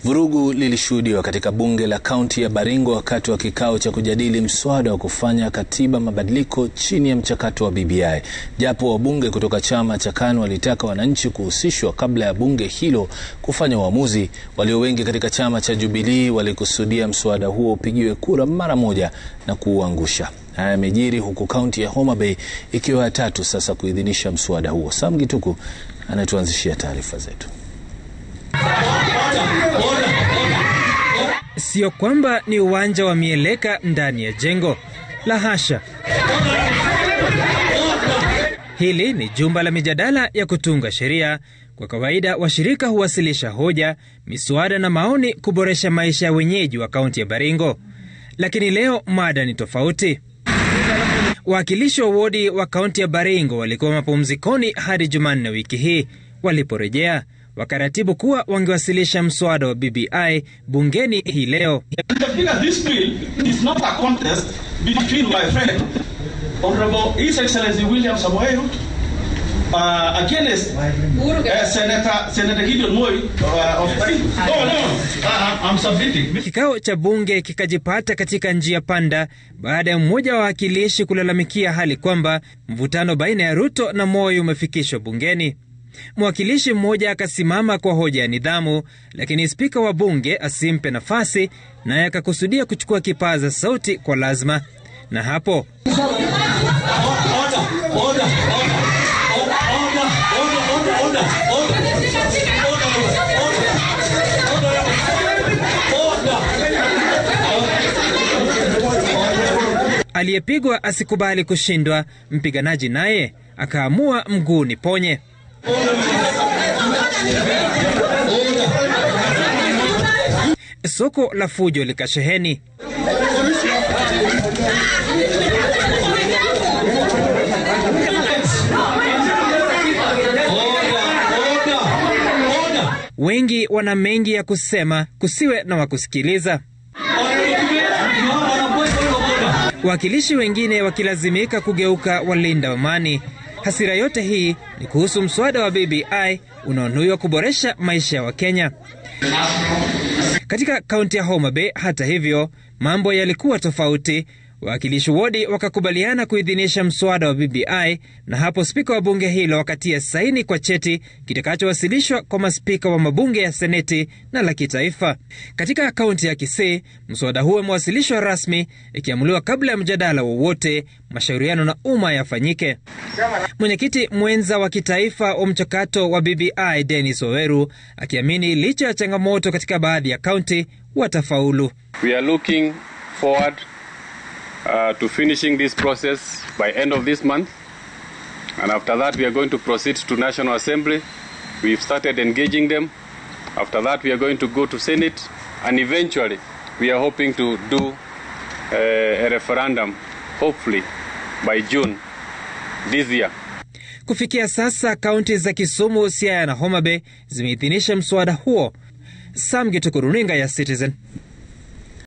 Vurugu lilishuhudiwa katika bunge la kaunti ya Baringo wakati wa kikao cha kujadili mswada wa kufanya katiba mabadiliko chini ya mchakato wa BBI. Japo wabunge kutoka chama cha KANU walitaka wananchi kuhusishwa kabla ya bunge hilo kufanya uamuzi, walio wengi katika chama cha Jubilee walikusudia mswada huo upigiwe kura mara moja na kuuangusha. Haya yamejiri huku kaunti ya Homa Bay ikiwa ya tatu sasa kuidhinisha mswada huo. Sam Gituku anatuanzishia taarifa zetu. Sio kwamba ni uwanja wa mieleka ndani ya jengo la hasha. Hili ni jumba la mijadala ya kutunga sheria. Kwa kawaida washirika huwasilisha hoja, miswada na maoni kuboresha maisha ya wenyeji wa kaunti ya Baringo, lakini leo mada ni tofauti. Wawakilishi wa wodi wa kaunti ya Baringo walikuwa mapumzikoni hadi Jumanne wiki hii. Waliporejea wakaratibu kuwa wangewasilisha mswada wa BBI bungeni hii leo. Kikao cha bunge kikajipata katika njia panda baada ya mmoja wa wawakilishi kulalamikia hali kwamba mvutano baina ya Ruto na Moi umefikishwa bungeni. Mwakilishi mmoja akasimama kwa hoja ya nidhamu, lakini spika wa bunge asimpe nafasi, naye akakusudia kuchukua kipaza sauti kwa lazima, na hapo aliyepigwa asikubali kushindwa. Mpiganaji naye akaamua mguu ni ponye. Soko la fujo likasheheni. Wengi wana mengi ya kusema, kusiwe na wakusikiliza. Wawakilishi wengine wakilazimika kugeuka walinda amani. Hasira yote hii ni kuhusu mswada wa BBI unaonuiwa kuboresha maisha ya Wakenya. Katika kaunti ya Homa Bay, hata hivyo, mambo yalikuwa tofauti. Wawakilishi wodi wakakubaliana kuidhinisha mswada wa BBI na hapo spika wa bunge hilo wakatia saini kwa cheti kitakachowasilishwa kwa maspika wa mabunge ya seneti na la kitaifa. Katika kaunti ya Kisii, mswada huo umewasilishwa rasmi, ikiamuliwa kabla ya mjadala wowote, mashauriano na umma yafanyike. Mwenyekiti mwenza wa kitaifa wa mchakato wa BBI Dennis Oweru akiamini licha ya changamoto katika baadhi ya kaunti watafaulu. We are looking forward Uh, to finishing this process by end of this month and after that we are going to proceed to National Assembly we've started engaging them after that we are going to go to Senate and eventually we are hoping to do uh, a referendum hopefully by June this year Kufikia sasa kaunti za Kisumu, Siaya na Homa Bay zimeidhinisha mswada huo. Sam Gituku, runinga ya Citizen.